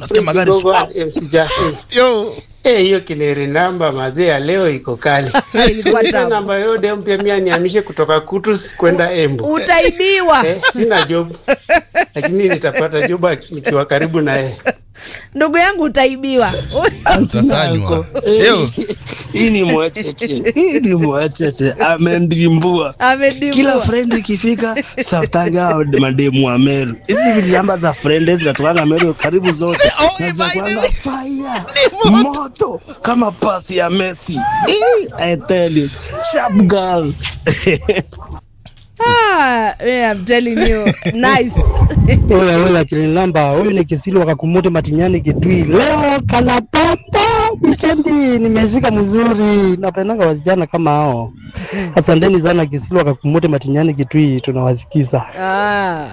Nasikia magari Kidogo swap. MC Jaffe. Yo. Eh, hiyo kileri namba mazee ya leo iko kali. Ilikuwa Sina tamu. namba yote mpya mia nihamishe kutoka Kutus kwenda Embu. utaibiwa Eh, sina job. Lakini nitapata job nikiwa karibu na yeye. ndugu yangu utaibiwa Utasanywa. Eh, Yo. hii ni mwacheche hii ni mwacheche amendrimbua kila amedimbua friend ikifika saftaga mademu wa meru hizi vilamba za friend zinatokanga meru karibu zote Oh, na by the zinakuanga way. fire moto kama pasi ya messi Eh, I tell you sharp girl ah, yeah, I'm telling you nice Oya oya kilinamba, huyu ni Kisili wakakumute Matinyani Kitui. Leo kanapamba wikendi, nimeshika mzuri. Napendanga wasichana kama hao. Asanteni sana Kisili wakakumute Matinyani Kitui, tunawasikiza. ah.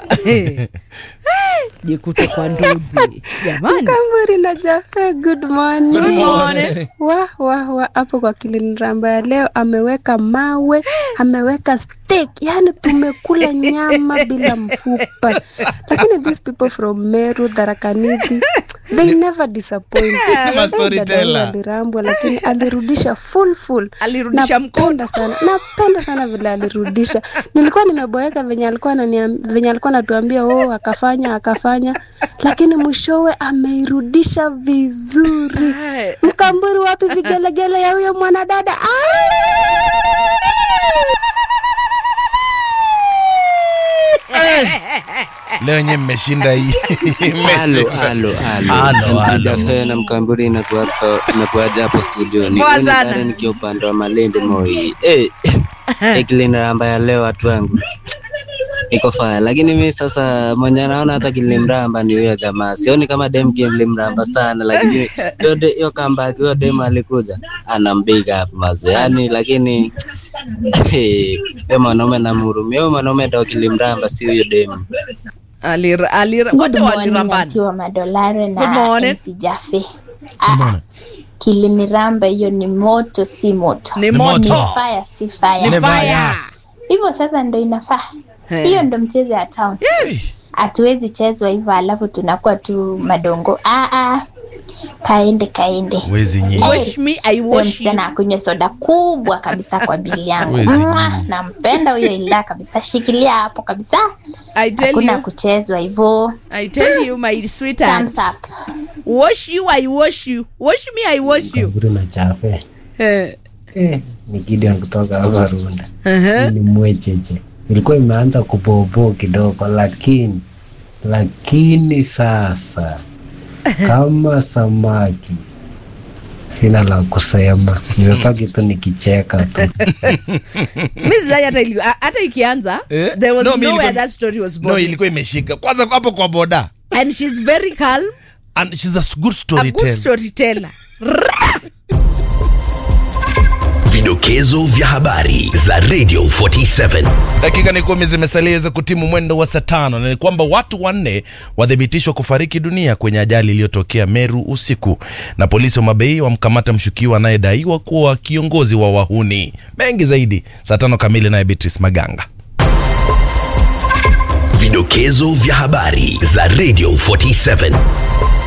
jikute kwa ndugu jamani Kamburi na Jafe, good morning. Good morning. Wa wa wa hapo kwa kiliniramba ya leo ameweka mawe, ameweka steak, yani tumekula nyama bila mfupa. Lakini these people from Meru, Tharaka Nithi, they never disappoint. Kama Eh, storyteller. dada huyu alirambwa lakini alirudisha full full. Alirudisha mkono. Napenda sana. Napenda sana vile alirudisha. Nilikuwa nimeboeka venye alikuwa ananiam- venye alikuwa anatuambia oh akafanya akafanya lakini mwishowe ameirudisha vizuri. Mkamburi wapi vigelegele ya huyo mwanadada? Leo yenyewe mmeshinda hii. Halo, Mmeshinda. halo, halo. Halo, MC halo. Dafe na Mkamburi inakuaja hapo studioni. Poa Mimi sana. Karen nikiwa upande wa Malindi Moi. Eh, eh, kiliniramba ya leo watu wangu iko faya, lakini mi sasa mwenye naona hata kilimramba ni huyo jamaa. Sioni kama dem kilimramba sana, lakini hiyo de- hiyo comeback hiyo dem alikuja anambiga hapo maze, yani lakini huyo mwanaume namhurumia. Huyo mwanaume ndo kilimramba, si huyo dem. Alira, alira, wote walirambana Atiwa Madolare Good morning. na MC Jaffe. Ah, kiliniramba hiyo ni moto si moto. Ni Ni moto. fire si fire. ni Ni fire fire. Hivyo sasa ndo inafaa. Eh. Hiyo ndo mchezo ya town. yes Hatuwezi chezwa hivyo alafu tunakuwa tu madongo. Ah ah. Kaende kaende. Wezi nyinyi. wash me i Huyo wash you msichana akunywe soda kubwa kabisa kwa bili yangu. Wezi Mwah, nyinyi. Nampenda huyo ila kabisa. Shikilia hapo kabisa. i tell Hakuna you kuchezwa hivyo. i tell you my sweetheart Thumbs up. wash you i wash you wash me i wash you Kaburi na chafe eh eh, ni Gideon kutoka hapa Runda. uh-huh. Ni mwecheche, ilikuwa imeanza kupopo kidogo, lakini lakini sasa kama samaki sina la kusema, nimebaki tu nikicheka tu. mi sidhani hata ili- a- hata ikianza Eh? there was No, mi nowhere ilikuwa- that story was No, born ilikuwa imeshika. Kwanza hapo kwa boda. and she's very calm And she's a good a good storyteller. storyteller Vidokezo vya habari za Radio 47. Dakika ni kumi zimesalia za kutimu mwendo wa saa tano na ni kwamba watu wanne wathibitishwa kufariki dunia kwenye ajali iliyotokea Meru usiku, na polisi wa Mabei wamkamata mshukiwa anayedaiwa kuwa kiongozi wa wahuni. Mengi zaidi saa tano kamili, naye Beatrice Maganga. Vidokezo vya habari za Radio 47.